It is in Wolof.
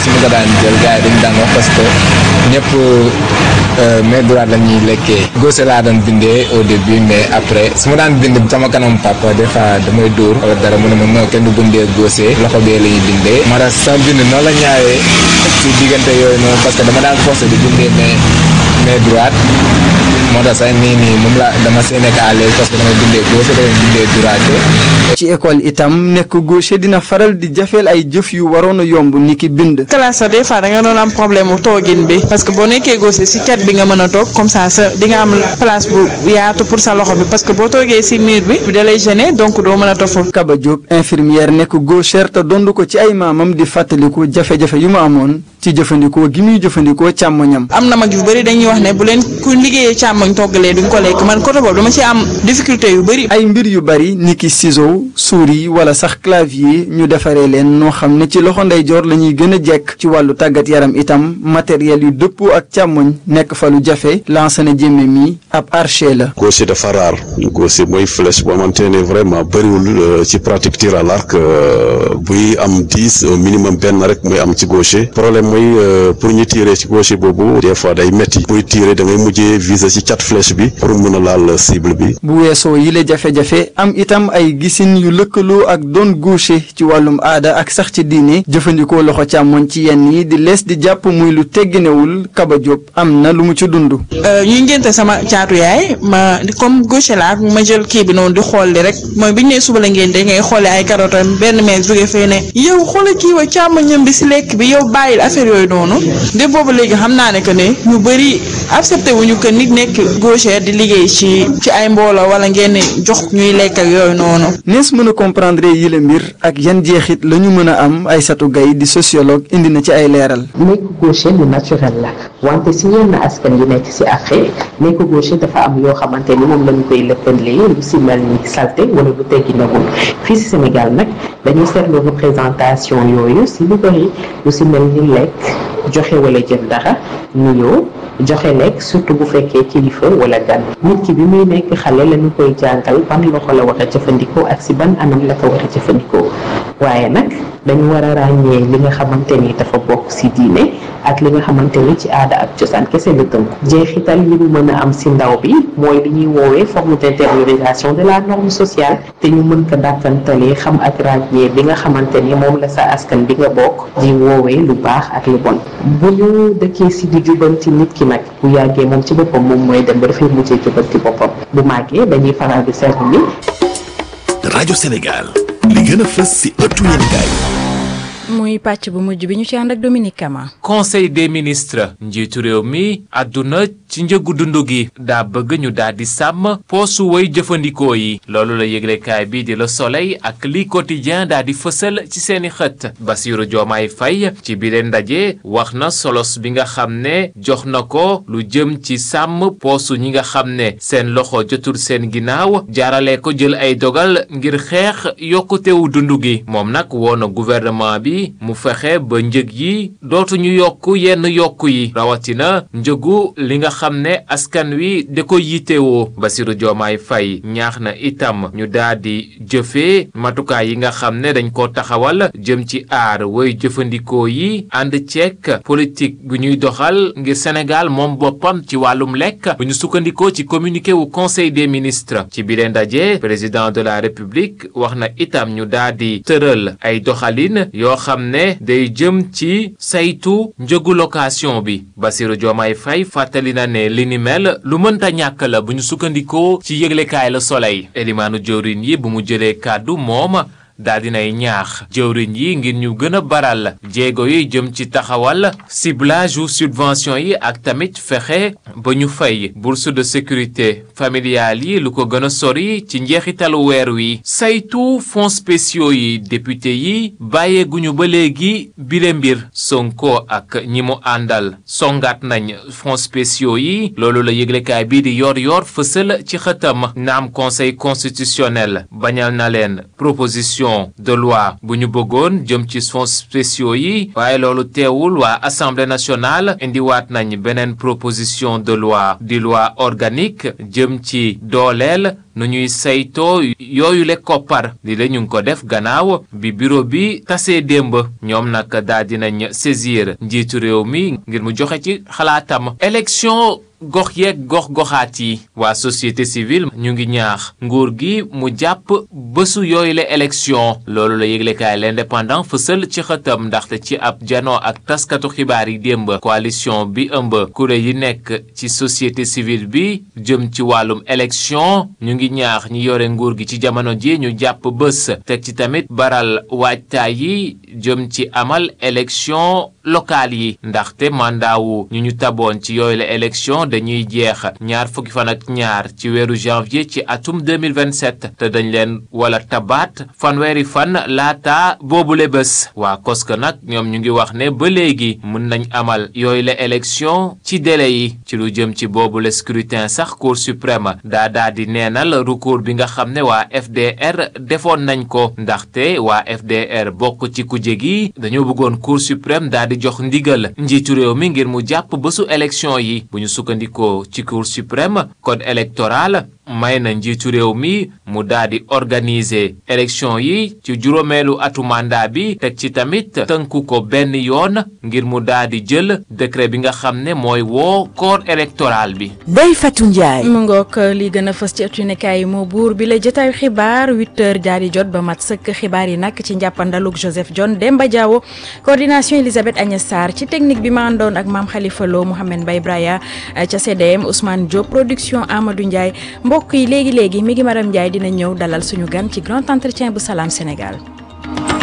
su ma ko daan jël gars yi dañu daan wax parce que ñëpp main droite la ñuy lekkee gauche laa daan bindee au début mais après su ma daan bind sama kanam papa des fois damay dóor wala dara mu ne ma non kenn du bindee gauche loxo bee la ñuy bindee moo tax sama bind noonu la ñaawee ci diggante yooyu noonu parce que dama daan forcé di bindee mais main droite moo tax sax nii nii moom la dama see nekk à l'aise parce que damay bindee gauche damay bindee droite ci école itam nekk gaucher dina faral di jafeel ay jëf yu waroon a yomb ni ki bind. classe sa des fois da nga doon am problème mu toogin bi parce que boo nekkee gaucher si cat bi nga mën a toog comme ça sa di nga am place bu yaatu pour sa loxo bi parce que boo toogee si mur bi da lay gêner donc doo mën a toog foofu. Kaba Diop infirmière nekk gauchère te dond ko ci ay maamam di fàttaliku jafe-jafe yu mu amoon ci jëfandikoo gi muy jëfandikoo càmmoñam. am na mag yu bëri dañuy wax ne bu leen ku liggéeyee càmmoñ toggalee duñ ko lekk man côté boobu dama ci am difficulté yu bëri. ay mbir yu bëri niki ciseau souris wala sax clavier ñu defaree leen noo xam ne ci loxo ndeyjoor la ñuy gën a jekk ci wàllu tàggat yaram itam matériel yu dëppoo ak càmmoñ nekk fa lu jafe Lansana Diémé mi ab archer la. gaucher dafa raar gaucher mooy flèche boo xamante ne vraiment bëriwul ci pratique tir à l'arc buy am dix au minimum benn rek mooy am ci gaucher problème mooy pour ñu tirer ci gaucher boobu des fois day metti buy tirer da ngay mujjee viser ci cat flèche bi pour mën a laal cible bi. bu weesoo yile jafe-jafe am itam ay gisin yu lëkkaloo ak doon gaucher ci wàllum aada ak sax ci diine jëfandikoo loxo càmmoñ ci yenn yi di lees di jàpp muy lu tegginewul Kaba Diop am na lu mu ci dund. ñuy ngénte sama caatu yaay ma comme gaucher laa ma jël kii bi noonu di xool li rek mooy bi ñu nee suba la ngénte ngay xoolee ay carottes benn meer jóge fee ne yow xoolal kii wa càmmoñam bi si lekk bi yow bàyyil affaire yooyu noonu de boobu léegi xam naa ne que ne ñu bëri accepté wuñu que nit nekk gaucher di liggéey ci ci ay mbooloo wala ngeen jox ñuy lekk ak yooyu noonu. nees mën a comprendre yile mbir ak yan jeexit la ñu mën a am Aïssatou Gaye di sociologue indi na ci ay leeral. nekk gaucher lu naturel la wante si yenn askan yu nekk si Afrique nekk gaucher dafa am yoo xamante ni moom la ñu koy lëkkalee lu si mel ni salté wala lu teggi nagul fii si Sénégal nag dañuy seetlu représentation yooyu si lu bëri lu si mel ni lekk joxe wala jël dara nuyoo joxe lekk surtout bu fekkee kilifa wala gan nit ki bi muy nekk xale la ñu koy jàngal ban loxo la war a jëfandikoo ak si ban anam la ko war a jëfandikoo waaye nag dañu war a ràññee li nga xamante ni dafa bokk si diine ak li nga xamante ni ci aada ak cosaan kese la tënk jeexital yi mu mën a am si ndaw bi mooy li ñuy woowee forme d'intériorisation de la norme sociale te ñu mën ko dàkkantalee xam ak ràññee bi nga xamante ni moom la sa askan bi nga bokk di woowee lu baax ak lu bon bu ñu dëkkee si di jubanti nit ki nag bu yàggee moom ci boppam moom mooy dem ba dafay mujjee jubanti boppam bu màggee dañuy faral di seetlu ni rajo Sénégal li gën a fës si ëttu yéenekaay muy pàcc bu mujj bi ñu ci ànd ak Dominique Kama. conseil des ministres njiitu réew mi àdduna ci njëgu dund gi daa bëgg ñu daal di sàmm poosu way jëfandikoo yi loolu la yëglekaay bi di Le Soleil ak li quotidien daa di fësal ci seeni xët Bassirou Diomaye Faye ci bile ndaje wax na solos bi nga xam ne jox na ko lu jëm ci sàmm poosu ñi nga xam ne seen loxo jotul seen ginnaaw jaarale ko jël ay dogal ngir xeex yokkutewu dund gi moom nag woo na gouvernement bi mu fexe ba njëg yi dootuñu yokk yenn yokk yi rawatina njëgu li nga xam ne askan wi da ko yitewoo Bassirou Diomaye Faye ñaax na itam ñu daal di jëfee matukaay yi nga xam ne dañ ko taxawal jëm ci aar woy jëfandikoo yi ànd ceek politique bu ñuy doxal ngir Sénégal moom boppam ci wàllum lekk bu ñu sukkandikoo ci communiqué wu conseil des ministres ci biir ndaje président de la république wax na itam ñu daal di tëral ay doxalin yoo xam ne day jëm ci saytu njëgu location bi Bassirou Diomaye Faye fàttali na ne li ni mel lu mënta ñàkk la bu ñu sukkandikoo ci yëglekaay la Soleil elimaanu jëwriñ yi bu mu jëlee kàddu moom daal dinay ñaax jëwriñ yi ngir ñu gën a baral jéego yi jëm ci taxawal ciblage ou subvention yi ak tamit fexe ba ñu fay bourse de sécurité familiale yi lu ko gën a sori ci njeexitalu weer wi saytu fonds spéciaux yi député yi bàyyeeguñu ba léegi bile mbir Sonko ak ñi mu àndal songaat nañ fonds spéciaux yi loolu la yëglekaay bii di yor yor fësal ci xëtam naam conseil constitutionnel bañal na leen proposition proposition de loi bu ñu bëggoon jëm ci fonds spéciaux yi waaye loolu teewul waa assemblée nationale indiwaat nañ beneen proposition de loi di loi organique jëm ci dooleel nu ñuy saytoo yooyu le koppar li la ñu ngi ko def gannaaw bi bureau bi tasee démb ñoom nag daal dinañ saisir njiitu réew mi ngir mu joxe ci xalaatam élection gox yeeg gox goxaat yi waa société civile ñu ngi ñaax nguur gi mu jàpp bésu yooyu la élection loolu la yëglekaay l'indépendant fësal ci xëtam ndaxte ci ab janoo ak taskatu xibaar yi démb coalition bi ëmb kuréel yi nekk ci société civile bi jëm ci wàllum élection ñu ngi ñaax ñi yore nguur gi ci jamono ji ñu jàpp bés teg ci tamit baral waajtaay yi jëm ci amal élection locale yi ndaxte mandat wu ñu ñu taboon ci yooyu la élection dañuy jeex ñaar fukki fan ak ñaar ci weeru janvier ci atum 2027 te dañ leen wala tabaat fanweeri fan laata boobule bés waa koska nag ñoom ñu ngi wax ne ba léegi mën nañ amal yooyu la élection ci délai yi ci lu jëm ci boobule scrutin sax cour suprême daa daa di neenal recours bi nga xam ne waa FDR defoon nañ ko ndaxte waa FDR bokk ci kuje gi dañoo bëggoon cour suprême daa di jox ndigal njiitu réew mi ngir mu jàpp bésu élection yi bu ñu sukkandikoo ci cour suprême code électoral may na njiitu réew mi mu daal di organiser élection yi ci juróomeelu atu mandat bi teg ci tamit tënku ko benn yoon ngir mu daal di jël décret bi nga xam ne mooy woo corps électoral bi. Ndeye Fatou Ndiaye. mu ngoog li gën a fës ci ëttu yéenekaay yi moo buur bi la jotaayu xibaar 8h jaar di jot ba mat sëkk xibaar yi nag ci njàppandalug Joseph John Demba Diawo coordination Elisabeth Agnès Sarr ci technique bi ma àndoon ak maam Khalifa Lo Mouhamed Mbaye Braya ca CDM Ousmane Diop production Amadou Ndiaye mbokk yi léegi léegi mi ngi Maram Ndiaye dina ñëw dalal suñu gan ci grand entretien bu Salam Sénégal.